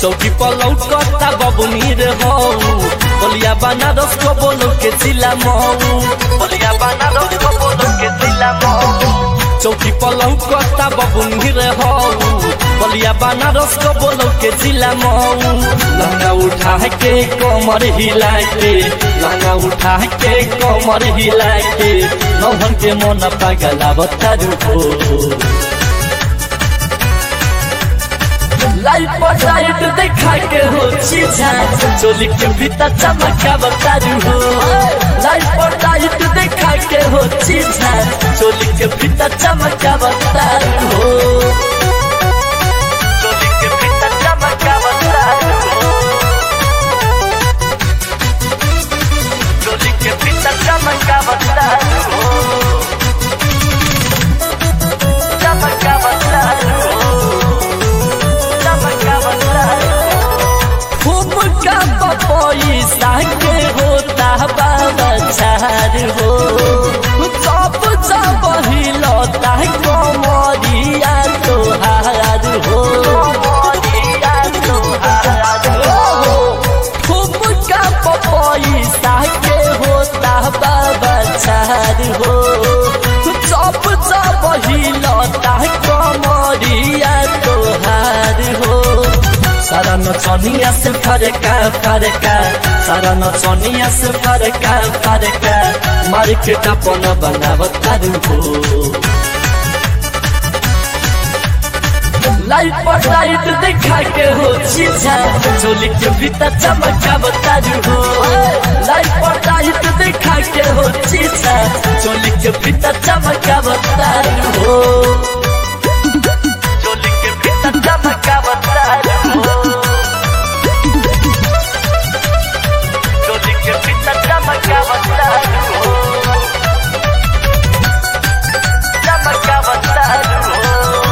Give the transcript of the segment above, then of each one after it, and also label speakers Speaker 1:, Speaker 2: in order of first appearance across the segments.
Speaker 1: चौकी पर लौटता बबुनी रे हो बलिया बनारस को बोलो के जिला मऊ बलिया बनारस को बोलो के जिला मऊ चौकी पर लौटता बबुनी रे हो बलिया बनारस को बोलो के जिला मऊ लहंगा उठा के कमर हिला के लहंगा उठा के कमर हिला के नौहन के मन पागला बतारू हो लाइट पर लाइट देखा के हो चीजा चोली के भीतर चमका बतारू हो लाइट पर लाइट देखा के हो चीजा चोली के भीतर चमका बतारू हो चोली के भीतर चमका बतारू हो चोली के भीतर चमका बतारू हो चमका बतारू हो खूब का पैसा के होता बाबा चार हो सब सब हिलता कमरिया तोहार हो खूब का पैसा के होता बाबा चार हो सब सब हिलता कमरिया तोहार हो सारा नचनिया से फरका फरका सारा नचनिया से फरका फरका मार्केट अपन बनावत तारू हो लाइट पर लाइट देखा के हो चीजा चोली के भीतर चमका बतारू हो लाइट पर लाइट देखा के हो चीजा चोली के भीतर चमका बतारू हो चोली के भीतर चमका बतारू हो चोली के भीतर चमका बतारू हो चमका बतारू हो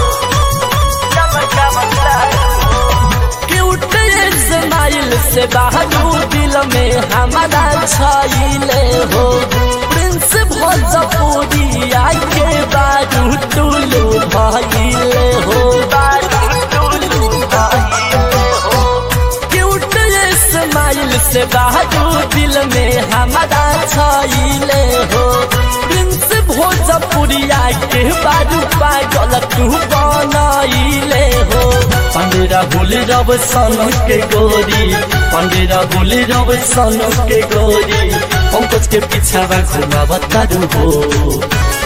Speaker 1: चमका बतारू हो क्यूट स्माइल से बहादू दिल में हमारा छाइले हो प्रिंस भोजपुरिया के बारू टुलू भाइले हो बारू टुलू भाइले हो क्यूट स्माइल से बहादू दिल में हमारा छाइले हो प्रिंस भोजपुरिया के बारू पागल तू बनाइले हो पंडेरा भूल रब सन के गोरी पंडेरा भूल रब सन के गोरी पंकज के पीछा घुमा बतारू हो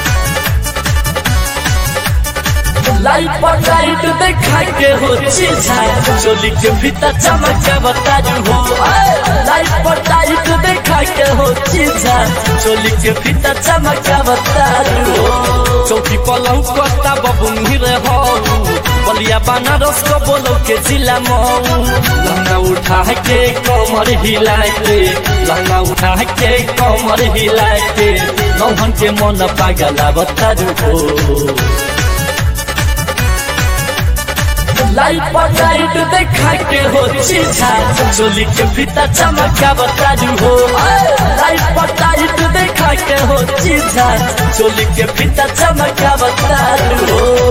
Speaker 1: लाइट पर लाइट देखा के हो चीजा चोली के भीतर चमका बतारू हो लाइट पर लाइट देखा के हो चीजा चोली के भीतर चमका बतारू हो चौकी पलंग कोता बबुनी रे हो बलिया बनारस को बोलो के जिला मऊ लहंगा उठा के कमर हिला के लहंगा उठा के कमर हिला के नौहन के मन पागला बतारू हो लाइट पर लाइट देखा के हो चीजा चोली के भीतर चमका बतारू हो लाइट पर लाइट देखा के हो चीजा चोली के भीतर चमका बतारू हो